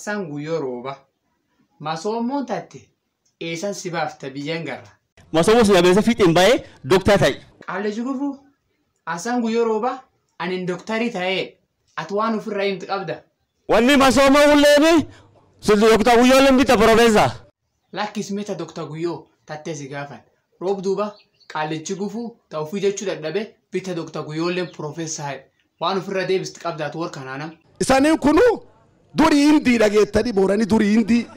Assaan guyyoo rooba. Masoomoon tatte eessan si baafta biyyan garra. Masooma sun abeessa fiixeen baay'ee dooktaa ta'i. Qaalleji gufuu assaan guyyoo rooba anin dooktarii ta'ee ati waan ofirraa himti qabda. Wanni masooma ulleemi sun dooktaa guyyooleen bita profeesa. Lakkis mita dookta guyyoo tattee si gaafan. Roob duuba qaallechi gufuu ta'u ofii jechuu dadhabe bita dookta guyyoolleen profeessaa waan ofirra deebisti qabda ati warra kanaanam. Isaaniin kunu durii hindii dhageettanii booranii durii hindii.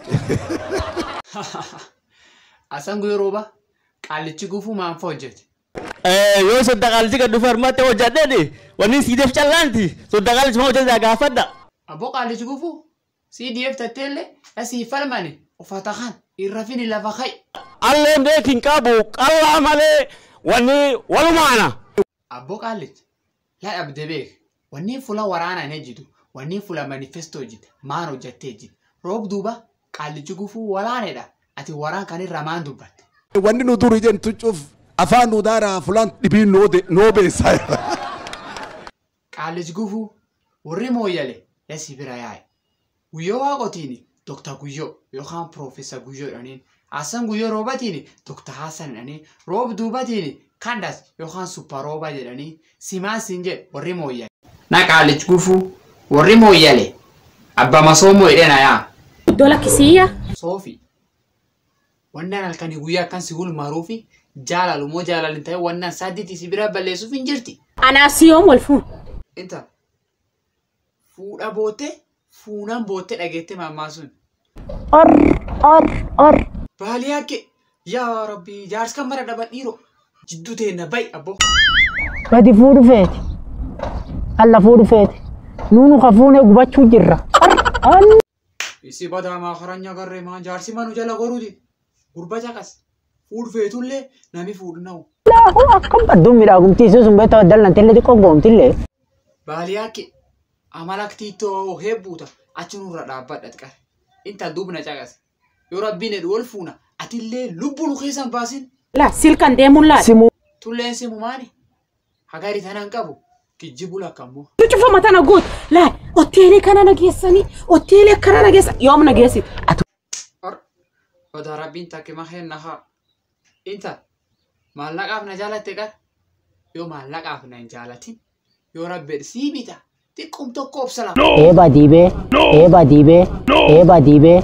Assaan guyyoo rooba qaallechi gufuu maanfa hojjete. Yoo sodda qaalchi gad dhufe harmatti hojjadheedhe wanni siideef callaanti sodda qaalchi ma hojjete gaafadha. Abboo qaallechi gufuu CDF tatteellee asii falmani uffata kan irra fini lafa kai. Alleen beekin qabu qallaa malee wanni walumaana. Abboo qaallechi yaa dhabde beek wanni fuula waraanaan ejjitu wanni fuula manifestoo ejjite maan hojjattee ejjite roob duuba qaallechi gufuu walaaneedha ati waraan kan irra maan dubbatte. Wanni nu durii jentu cuuf afaan nu daaraa fulaan dhibiin noo beessaa. Qaallechi gufuu warri mooyyale yasii bira yaa'e. Guyyoo waaqotiin Dr. Guyyoo yookaan Profeesar Guyyoo jedhaniin Hassan Guyyoo roobatiin Dr. Hassan jedhanii roob duubatiin Kandas yookaan Suppa rooba jedhanii simaan siin jedhe warri mooyyale. Na qaallechi gufuu warri mooyyale abba masoomoo jedhena yaa. Iddoo lakkisiyyaa. Soofi wannan halkanii guyyaa akkan si gulmaaruu fi jaalalu moo jaalalin ta'e wannan saddeetii si bira balleessuuf hin jirti. Anaaf siyoom wal fuun. Inta fuudha bootte fuunan bootte dhageette maammaa sun. Or or or. Baalii hakke yaa rabbi jaarsi kan mara dhaban dhiiroo jidduu teenna bayi abbo. Gadi fuudhu feeti. Alla fuudhu feeti. Nuunu ka fuunee gubachuu jirra. Isi badaa maa karanya garree maa jaarsi manu jala goruuti. Gurba caqas. Fuudhu feetullee nami fuudhu na'u. Laahu akkam badduun miidhagumtiisuu sun beektaa dallantillee xiqqoo goomtillee. Baalii hakke amala tiitoo heebbuuta achi nurra dhaabbadha xiqqare. Inta dubna caqas. Yoo rabbiin jedhu wal fuuna atillee lubbuu nu keessan baasin. Laa silkan deemuun laala. Simuu. Tulleen simu maani? Hagari tanaan qabu kijjibu lakkammoo. Cufa mata na guut. Laa hoteelii kana nageessanii hoteelii akkana nageessan yoom nageessit. Odaa rabbiin takke maheen nahaa. Inta maallaqaaf na jaalatte qar. Yoo maallaqaaf na hin jaalatin yoo rabbeedha sii bita xiqqum tokko obsala. Eeba diibee. Eeba diibee. Eeba diibee.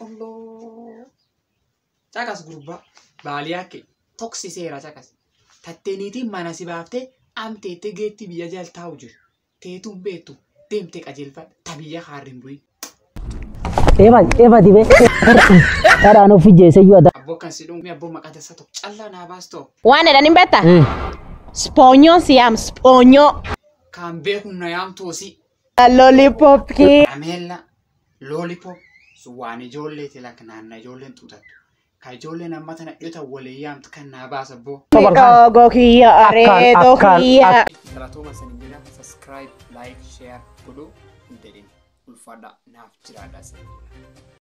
Caqas gurbaa baalii hakke toksiseera caqas. Tatteeniitiin mana si baaftee amteettee geetti biyya jala taa'u jiru. Teetuun beektu deemtee qajeelfadha ta biyya haarrin bu'ii. Eeba eeba diibee. Dharaan of ijjeese iyyuu adda. Abboo kan si dhuunfee abboo maqaa dassa tokko callaa naa baastoo. Waan jedhanii beektaa? Spoonyoon si yaam spoonyoo. Kan beeku na yaamtoosi. Lollipop kii. Ameella loolipop waan ijoolleeti lakka naanna ijoolleen xuutattu. Ka ijoolleen amma tana dhiyota walii yaamtu kan naa baasa abboo. Miidhagoo kiyya areedoo akkaan, kiyya. Galatooma sanii jedha subscribe like share godhuu hin jedhin ulfaadha naaf jiraadha sanii.